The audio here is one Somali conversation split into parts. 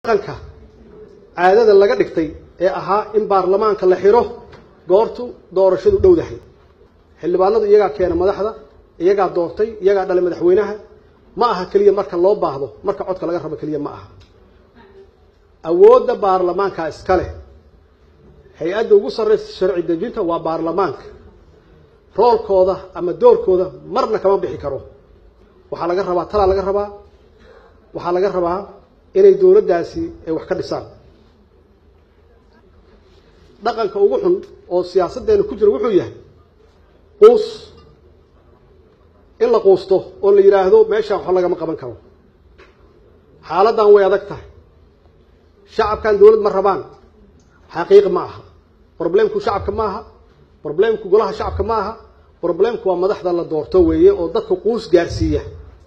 dhaqanka caadada laga dhigtay ee ahaa in baarlamaanka la xiro goortu doorashadu dhowdahay xildhibaanadu iyagaa keena madaxda iyagaa doortay iyagaa dhalay madaxweynaha ma aha keliya marka loo baahdo marka codka laga rabo keliya ma aha awoodda baarlamaanka iska leh hay-adda ugu sarreysa sharci dejinta waa baarlamaanka roolkooda ama doorkooda marna kama bixi karo waxaa laga rabaa talaa laga rabaa waxaa laga rabaa inay dowladdaasi ay wax ka dhisaan dhaqanka ugu xun oo siyaasaddeena ku jira wuxuu yahay quus in la quusto oo la yidhaahdo meeshaan waxba lagama qaban karo xaaladdan way adag tahay shacabkan dowlad ma rabaan xaqiiq ma aha problemku shacabka ma aha problemku golaha shacabka ma aha problemku waa madaxda la doorto weeye oo dadka quus gaarsiiya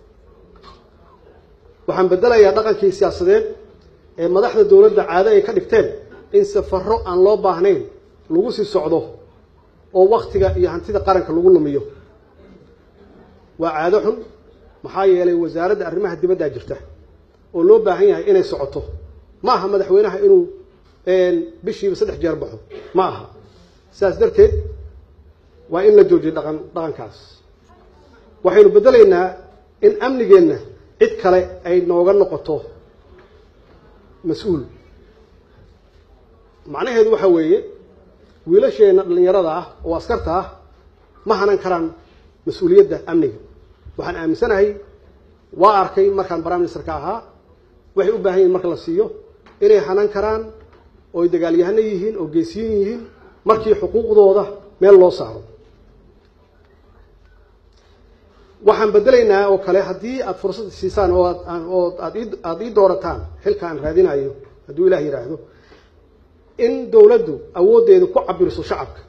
waxaan bedelayaa dhaqankii siyaasadeed ee madaxda dowladda caado ay ka dhigteen in safaro aan loo baahnayn lagu sii socdo oo waktiga iyo hantida qaranka lagu lumiyo waa caado xun maxaa yeelay wasaaradda arrimaha dibaddaa jirta oo loo baahan yahay inay socoto ma aha madaxweynaha inuu bishiiba saddex jeer baxo ma aha sidaas darteed waa in la joojiyo dhaqan dhaqankaas waxaynu beddelaynaa in amnigeenna cid kale ay nooga noqoto mas-uul macnaheedu waxa weeye wiilasheenna dhallinyarada ah oo askarta ah ma hanan karaan mas-uuliyadda amniga waxaan aaminsanahay waa arkay markaan prime ministerka ahaa waxay u baahan yihin marka la siiyo inay hanan karaan oo ay dagaalyahano yihiin oo geesiyin yihiin markii xuquuqdooda meel loo saaro waxaan bedelaynaa oo kale haddii aada fursad siisaan oo aad oo aad aada ii doorataan xilka aan raadinayo hadduu ilaah yidhaahdo in dowladdu awooddeeda ku cabiriso shacabka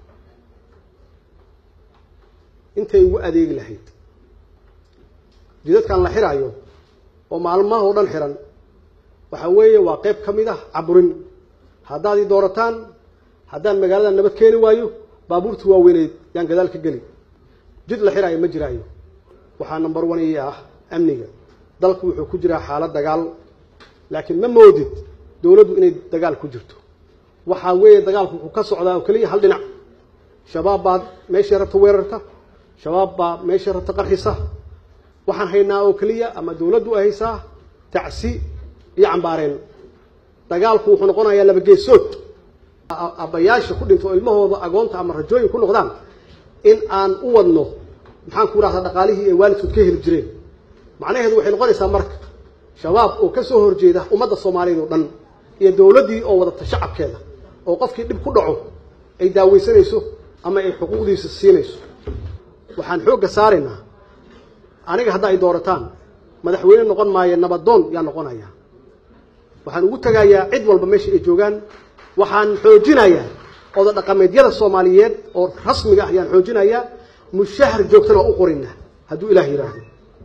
intay ugu adeegi lahayd jidadkan la xiraayo oo maalmaha oo dhan xiran waxa weeye waa qeyb ka mid ah caburin haddaad ii doorataan haddaan magaalada nabad keeni waayo baabuurta waaweyneed yaan gadaal ka geli jid la xiraayo ma jiraayo waxaa number one ii ah amniga dalku wuxuu ku jiraa xaalad dagaal laakiin ma moodid dowladdu inay dagaal ku jirto waxaa weeye dagaalku wuxuu ka socdaa oo keliya hal dhinac shabaab baad meeshay rabta weerarta shabaab baa meeshay rabta qarxisa waxaan haynaa oo keliya ama dowladdu ay haysaa tacsi iyo cambaareen dagaalku wuxuu noqonayaa laba geesood aabbayaasha ku dhinto ilmahooda agoonta ama rajooyin ku noqdaan in aan u wadno maxaan ku rahdaa dhaqaalihii ay waalidkood ka heli jireen macnaheedu waxay noqonaysaa marka shabaab oo ka soo horjeeda ummadda soomaaliyeed oo dhan iyo dowladdii oo wadata shacabkeeda oo qofkii dhib ku dhaco ay daaweysanayso ama ay xuquuqdiisa siinayso waxaan xoogga saaraynaa aniga hadda ay doorataan madaxweyne noqon maayo nabadoon yaa noqonaya waxaan ugu tegayaa cid walba meesha ay joogaan waxaan xoojinayaa oda dhaqameedyada soomaaliyeed oo rasmiga ah ayaan xoojinayaa mushahar joogtana waa u qorina hadduu ilaah yidhaahdo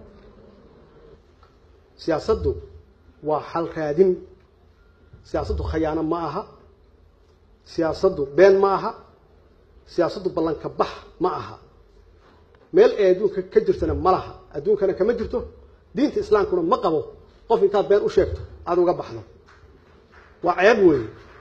siyaasaddu waa xal raadin siyaasaddu khayaano ma aha siyaasaddu been ma aha siyaasaddu ballanka bax ma aha meel ay adduunka ka jirtana ma laha adduunkana kama jirto diinta islaamkuna ma qabo qof intaad been u sheegto aada uga baxdo waa ceeb weeye